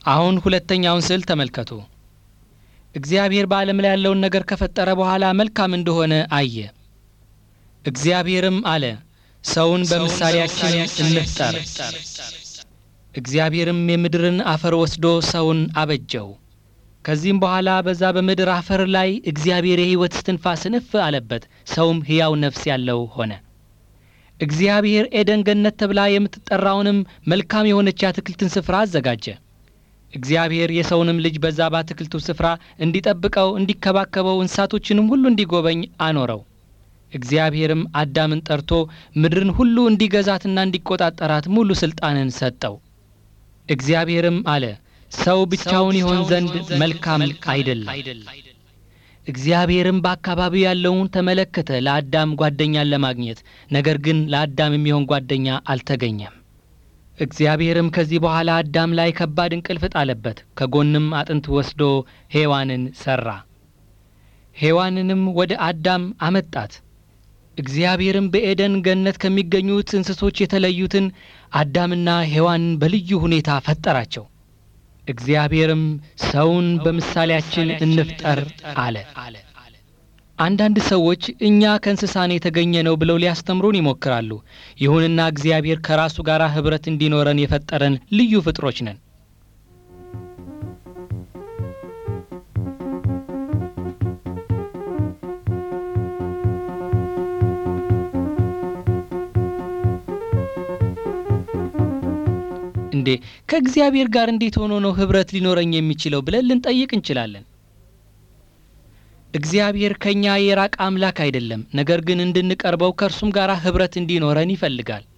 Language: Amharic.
አሁን ሁለተኛውን ስዕል ተመልከቱ። እግዚአብሔር በዓለም ላይ ያለውን ነገር ከፈጠረ በኋላ መልካም እንደሆነ አየ። እግዚአብሔርም አለ ሰውን በምሳሌያችን እንፍጠር። እግዚአብሔርም የምድርን አፈር ወስዶ ሰውን አበጀው። ከዚህም በኋላ በዛ በምድር አፈር ላይ እግዚአብሔር የሕይወት እስትንፋስ እፍ አለበት፣ ሰውም ሕያው ነፍስ ያለው ሆነ። እግዚአብሔር ኤደን ገነት ተብላ የምትጠራውንም መልካም የሆነች የአትክልትን ስፍራ አዘጋጀ። እግዚአብሔር የሰውንም ልጅ በዛ በአትክልቱ ስፍራ እንዲጠብቀው፣ እንዲከባከበው፣ እንስሳቶችንም ሁሉ እንዲጎበኝ አኖረው። እግዚአብሔርም አዳምን ጠርቶ ምድርን ሁሉ እንዲገዛትና እንዲቆጣጠራት ሙሉ ሥልጣንን ሰጠው። እግዚአብሔርም አለ ሰው ብቻውን ይሆን ዘንድ መልካም አይደለም። እግዚአብሔርም በአካባቢው ያለውን ተመለከተ ለአዳም ጓደኛን ለማግኘት፣ ነገር ግን ለአዳም የሚሆን ጓደኛ አልተገኘም። እግዚአብሔርም ከዚህ በኋላ አዳም ላይ ከባድ እንቅልፍ ጣለበት፣ ከጎንም አጥንት ወስዶ ሔዋንን ሠራ። ሔዋንንም ወደ አዳም አመጣት። እግዚአብሔርም በኤደን ገነት ከሚገኙት እንስሶች የተለዩትን አዳምና ሔዋንን በልዩ ሁኔታ ፈጠራቸው። እግዚአብሔርም ሰውን በምሳሌያችን እንፍጠር አለ። አንዳንድ ሰዎች እኛ ከእንስሳን የተገኘ ነው ብለው ሊያስተምሩን ይሞክራሉ። ይሁንና እግዚአብሔር ከራሱ ጋር ኅብረት እንዲኖረን የፈጠረን ልዩ ፍጥሮች ነን። እንዴ ከእግዚአብሔር ጋር እንዴት ሆኖ ነው ኅብረት ሊኖረኝ የሚችለው ብለን ልንጠይቅ እንችላለን። እግዚአብሔር ከእኛ የራቀ አምላክ አይደለም። ነገር ግን እንድንቀርበው ከእርሱም ጋር ኅብረት እንዲኖረን ይፈልጋል።